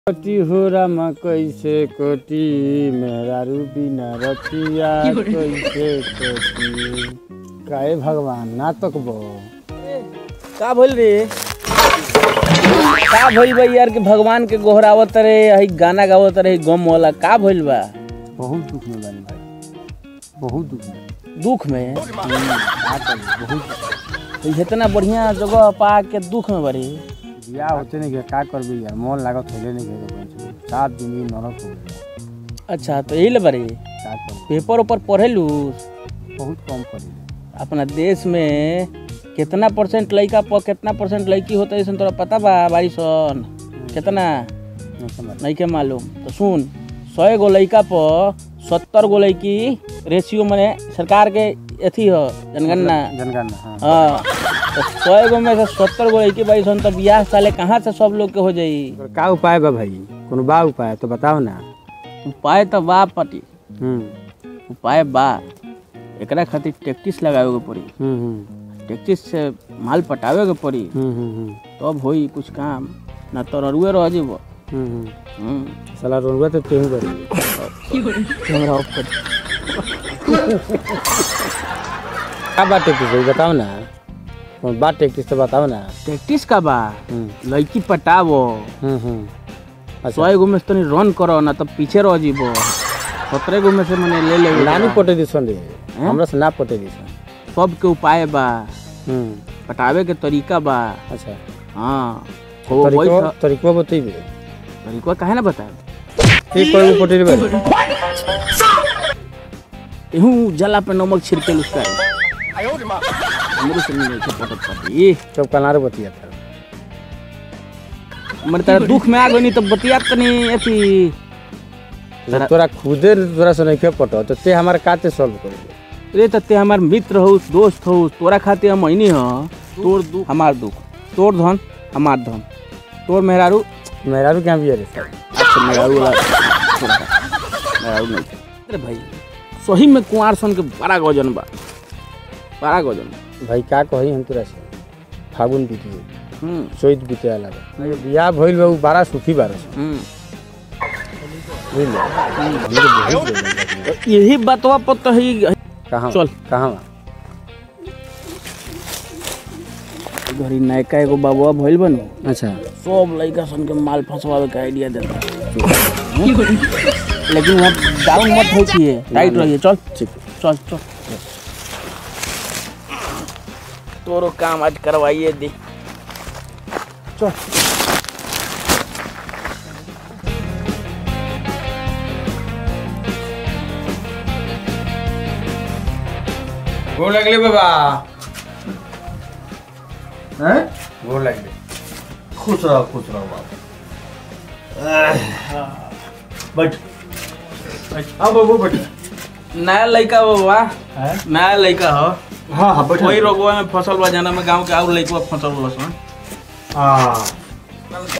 कोटी हो रामा कैसे कोटी मेहरारू बिना रतिया कैसे कोटी काहे भगवान ना तकबो का भइल रे का भइल बा यार के भगवान के गोहरावत रे हई गाना गावत रे गम वाला का भइल बा बहुत दुख में बानी भाई बहुत दुख में दुख में का करी बहुत तो इतना बढ़िया जगह पा के दुख में बड़ी बियाह होते नहीं गया का करबे यार मन लागत होले नहीं गया सात दिन ही नरक हो गया अच्छा तो यही ले बड़ी का कर पेपर ऊपर पढ़ेलू बहुत कम करी अपना देश में कितना परसेंट लड़का पर कितना परसेंट लड़की होता है तोरा पता बा बारी सन कितना नहीं समझ नहीं के मालूम तो सुन सौ गो लड़का पर सत्तर गो लड़की रेशियो मने सरकार के अथी हो जनगणना जनगणना हाँ हाँ तो सौ गो में से सत्तर गो लड़की बाई सन तो बियाह साले कहाँ से सब लोग के हो जाई ओकर का उपाय बा भाई कोनो बा उपाय तो बताओ ना उपाय तो बा पटी हम्म उपाय बा एकरा खातिर टैक्टिस लगावे के पड़ी हम्म हम्म टैक्टिस से माल पटावे के पड़ी हम्म हम्म तब होई कुछ काम ना तो ररुए रह जीबो हम्म हम्म हम्म साला रोलवा तो तेहू करी कैमरा ऑफ कर का बात टेक्टिस भाई बताओ ना कौन बात टेक्टिस तो बताओ ना टैक्टिस का बा हम्म लड़की पटावो हम्म हम्म अच्छा सौ गो में से तनी रन करो ना तो पीछे रह जीबो सत्रह गो में से मैंने ले ले नानी पटे दिसन रे हमरा से ना पटे दिसन सब के उपाय बा हम्म पटावे के तरीका बा अच्छा हाँ हो तरीको वही तरीको बतइबे तरीका काहे ना बताए ठीक कोई पटे रे एहू जला पे नमक छिड़के उसका हमरे से नहीं छै पटत पटी सब कनार बतिया था हमरे तेरा दुख में आ गई तो बतिया तनी अथी जब तोरा खुदे तोरा से नहीं पटो तो ते हमारे काते सॉल्व करेंगे रे तते हमार मित्र हो दोस्त हो तोरा खातिर हम अइनी ह तोर दुख हमार दुख तोर धन हमार धन तोर मेहरारू मेरा भी क्या भी है रे अच्छा मेहरारू वाला छोड़ दे। मेहरारू नहीं अरे भाई सही में कुंवार सन के बड़ा गजन बा बड़ा गजन भाई का कही हम तोरा से फागुन बीतिए हम्म चैत बीते वाला बा बियाह भइल बा उ बड़ा सुखी बारस हम्म बुझल हमरे बहुत जरूरी बा। तो यही बातवा पर तो ही कहाँ चल। कहाँ बा? घरी नयका एगो बाबुआ भइल बनो अच्छा सब लड़का सन के माल फंसवावे के आइडिया देता लेकिन वहाँ डाउन मत हो चाहिए टाइट रहिए चल ठीक चल चल तोरो काम आज करवाइए दे चल गोर लगले बाबा हैं गोर लगले खुश रहो खुश रहो बाबू बैठ हाँ बाबू बैठ नया लड़का बाबा हैं? नया लड़का हो हाँ हाँ बैठ वही रोगवा में फसल बा जाना में गांव के और लड़का फसल बा सन हाँ